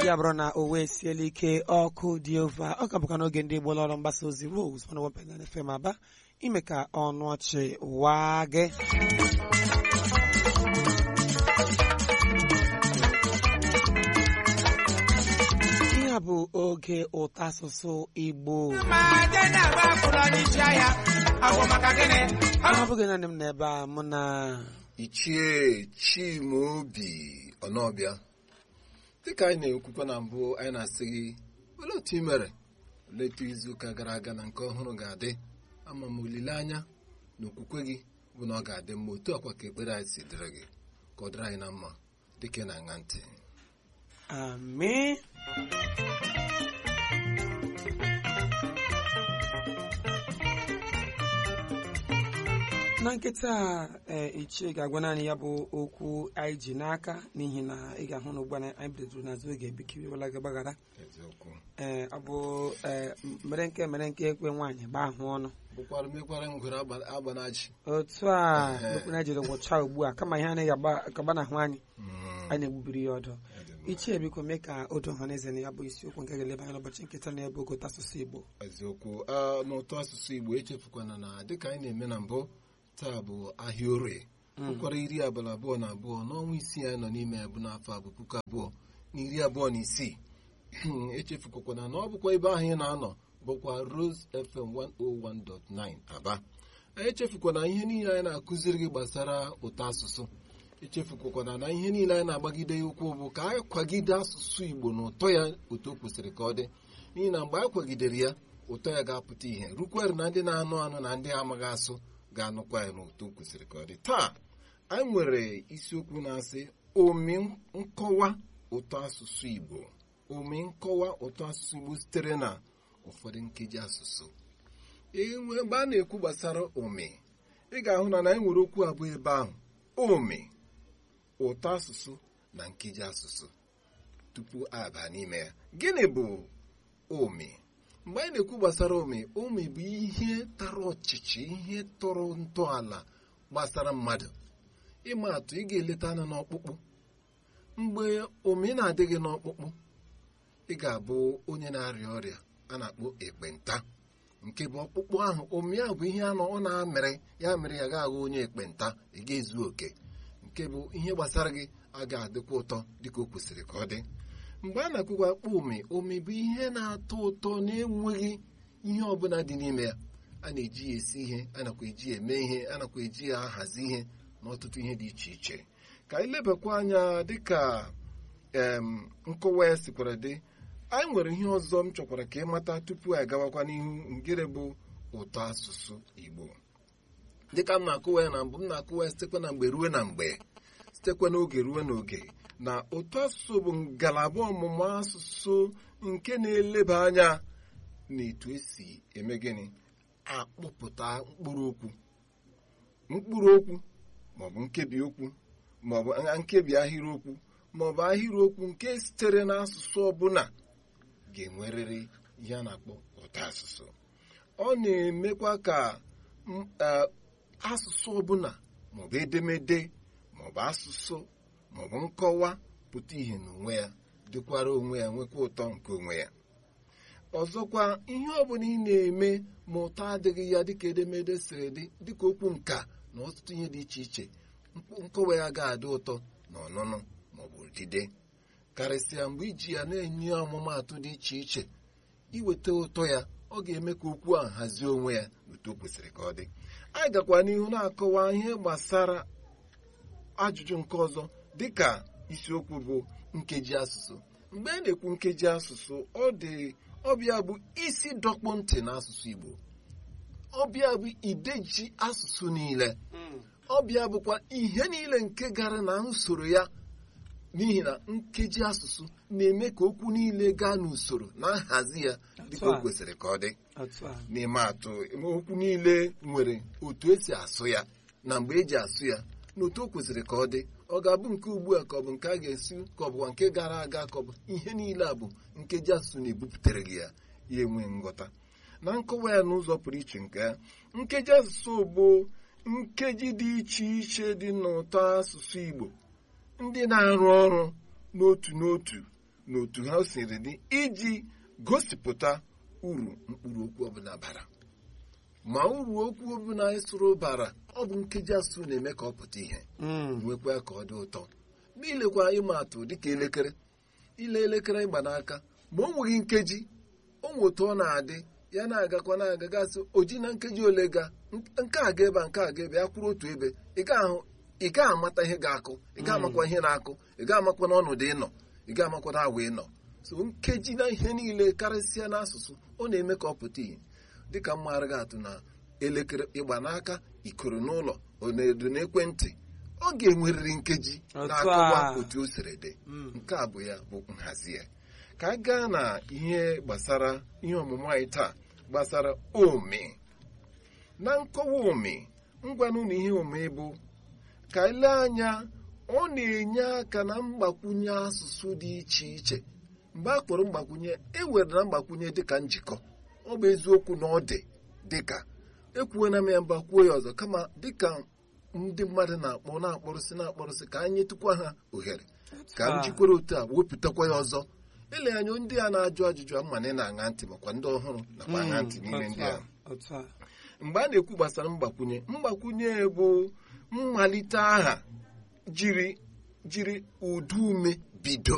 ya bụrụ na o wee siela ike ọkụ dị ova ọ ka bụkwa n'oge ndị Igbo ọrụ mgbasa ozi Rose 101.9 FM Aba ime ka ọnụ ọchị waa gị ihe a bụ oge ụtọ asụsụ Igbo ọ bụghị naanị m n'ebe a mụ na ichie chimaobi ọnọbịa dịka anyị na-ekwukwa na mbụ anyị na-asị gị olee otu ị mere olee etu izuụka gara aga na nke ọhụrụ ga-adị ama m olileanya na okwukwe gị bụ na ọ ga-adị mma otu ọkwa ka ekpere anyị si dịrị gị ka ọ dịrị anyị na mma dịka ị na-aṅa ntị amị na nkịta ee ichie ga-agwa naanị ya bụ okwu anyị ji n'aka n'ihi na ị ga-ahụ na ugbu a anyị bidoro n'azụ oge ebikiriwela gị gbaghara eziokwu ee ọ bụ ee mere nke mere nke ekwe nwaanyị gbaa ahụ ọnụ bụkwara mekwara ngwere agba- agbanaji otu a mekwana jiri gwụcha ugbu a kama ihe anaghị agba agba n'ahụ anyị Mm, anyị na-egbubiri ya ọdọ ọ dị mma. ichie biko mee ka o doo ọha na eze na ya bụ isiokwu nke ga-eleba anya n'ụbọchị nkịta na ebe ogote asụsụ Igbo eziokwu a n'ụtọ asụsụ igbo echefukwana na dịka anyị na-eme na mbụ taa bụ ahịa orie ụkwara iri abalị abụọ na abụọ n'ọnwa isii anyị nọ n'ime ya bụ n'afọ a bụ puku abụọ na iri abụọ na isii echefukwana na ọ bụkwa ebe ahụ ị na-anọ bụkwa Rose FM 101.9 Aba echefukwana ihe niile anyị na-akụziri gị gbasara ụtọ asụsụ echefukwana na ihe niile anyị na-agbagide ya ụkwụ bụ ka anyị kwagide asụsụ igbo na ụtọ ya otu o kwesịrị ka ọ dị n'ihi na mgbe anyị kwagidere ya ụtọ ya ga-apụta ihe rukwere na ndị na-anụ anụ na ndị amaghị asụ ga-anụkwa ya n'otu o kwesịrị ka ọ dị taa anyị nwere isiokwu na-asị omi nkọwa ụtọ asụsụ igbo omi nkọwa ụtọ asụsụ igbo sitere na ụfọdụ nkeji asụsụ enwe mgbe a na-ekwu gbasara omi ị ga-ahụ na na anyị nwere okwu abụọ ebe ahụ omi ụtọ asụsụ na nkeji asụsụ tupu aba n'ime ya gịnị bụ omi mgbe anyị na-ekwu gbasara omi omi bụ ihe tara ọchịchị ihe tọrọ ntọala gbasara mmadụ ịma atụ ị ga-eleta anya n'ọkpụkpụ mgbe omi na-adịghị n'ọkpụkpụ ị ga-abụ onye na-arịa ọrịa a na-akpọ ekpenta nke bụ ọkpụkpụ ahụ omi ahụ bụ ihe anọ ọ na-amịrị ya mere ya ga-aghọ onye ekpenta ị ga-ezu oke nke bụ ihe gbasara gị agaghị adịkwa ụtọ dịka o kwesịrị ka ọ dị mgbe a na-akwụkwa akpọ omi omi bụ ihe na-atọ ụtọ na-enweghị ihe ọbụla dị n'ime ya a na-eji ya esi ihe a nakwa eji ya eme ihe a nakwa eji ya ahazi ihe na ọtụtụ ihe dị iche iche ka anyị lebakwa anya dịka em nkọwa ya sikwara dị anyị nwere ihe ọzọ m chọkwara ka ị mata tupu anyị gawakwa n'ihu ngere bụ ụtọ asụsụ Igbo dịka m na-akụwa ya na mbụ m na-akụwa ya sitekwa na mgbe ruo na mgbe sitekwa n'oge ruo n'oge na ụtọ asụsụ bụ ngalaba ọmụmụ asụsụ nke na-eleba anya n'etu esi eme gịnị akpụpụta mkpụrụ okwu mkpụrụ okwu maọbụ nkebi okwu maọbụ nkebi ahịrịokwu maọbụ ahịrịokwu nke sitere n'asụsụ ọbụla ga-enwerịrị ihe a na-akpọ ụtọ asụsụ ọ na-emekwa ka m- eh, asụsụ ọbụla maọbụ edemede maọbụ asụsụ maọbụ nkọwa pụta ihe n'onwe ya dịkwara onwe ya nwekwa ụtọ nke onwe ya ọzọkwa ihe ọbụla ị na-eme ma ụtọ adịghị ya dịka edemede siri dị dịka okwu nka na ọtụtụ ihe dị iche iche mkp- nkọwa ya ga-adị ụtọ na ọnụnụ maọbụ odide karịsịa mgbe iji ya na-enye ọmụmaatụ dị iche iche iweta ụtọ ya ọ ga-eme ka okwu ahụ hazie onwe ya otu o kwesịrị ka ọ dị anyị gakwa n'ihu na-akọwa ihe gbasara ajụjụ nke ọzọ dịka isiokwu bụ nkeji asụsụ mgbe a na-ekwu nkeji asụsụ ọ dị ọbịa bụ isi dọkpụ ntị n'asụsụ Igbo ọbịa bụ ideji asụsụ niile ọbịa bụkwa ihe niile nke gara na usoro ya n'ihi na nkeji asụsụ na-eme ka okwu niile gaa n'usoro na nhazi ya dịka o kwesịrị ka ọ dị otu a n'ime atụ okwu niile nwere otu esi asụ ya na mgbe eji asụ ya na otu o kwesịrị ka ọ dị ọ ga-abụ nke ugbu a ka ọ bụ nke a ga-esi ka ọ bụkwa nke gara aga ka ọ bụ ihe niile a bụ nkeji asụsụ na-ebupụtere gị ya ya enwe nghọta na nkọwa ya n'ụzọ pụrụ iche nke ya nkeji asụsụ bụ nkeji dị iche iche dị n'ụtọ asụsụ Igbo ndị na-arụ ọrụ n'otu n'otu na otu ha siri dị iji gosipụta uru mkpụrụ okwu ọbụla bara ma uru okwu ọbụla ịsụrụ bara ọ bụ nkeji asụsụ na-eme ka ọ pụta ihe Mm. nwekwa ka ọ dị ụtọ ma ilekwa ịma atụ dịka elekere ile elekere ịgba n'aka ma o nweghị nkeji o nwe otu ọ na-adị ya na-agakwa na-aga gasị oji na nkeji ole ga nke a ga ebe a nke a ga ebe ya kwụrụ otu ebe ị ga-ahụ ị gaghị amata ihe ga-akụ ị gaghị amakwa ihe na-akụ ị gaghị amakwa n'ọnọdụ ịnọ ị gaghị amakwa na awa ịnọ so nkeji na ihe niile karịsịa n'asụsụ ọ na-eme ka ọ pụta ihe dịka mmaara gị atụ na elekere ịgba n'aka ikoro n'ụlọ onedo n'ekwentị ọ ga-enwerịrị nkeji Otu na-akọwa a. otu o siri dị Mm. nke a bụ ya bụ nhazi ya ka a gaa na ihe gbasara ihe ọmụmụ anyị taa gbasara ome na nkọwa ome ngwanụ na ihe ome bụ ka ile anya ọ na-enye aka na mgbakwunye asụsụ dị iche iche mgbe a kpọrọ mgbakwunye e were na mgbakwunye dịka njikọ ọ bụ eziokwu na ọ dị dịka ekwuona m ya mba kwuo ya ọzọ kama dịka ndị mmadụ na-akpọ na-akpọrụsị na-akpọrụsị ka anyị tụkwa ha ohere ka m Ah. jikwere otu a wepụtakwa ya ọzọ ele anya ndị a na-ajụ ajụjụ ama na ị na-aṅa ntị makwa ndị ọhụrụ nakwa aṅa ntị n'ime Otu ndị a, a otu a. mgbe a na-ekwu gbasara mgbakwunye mgbakwunye bụ mmalite aha jiri jiri ụdị ume bido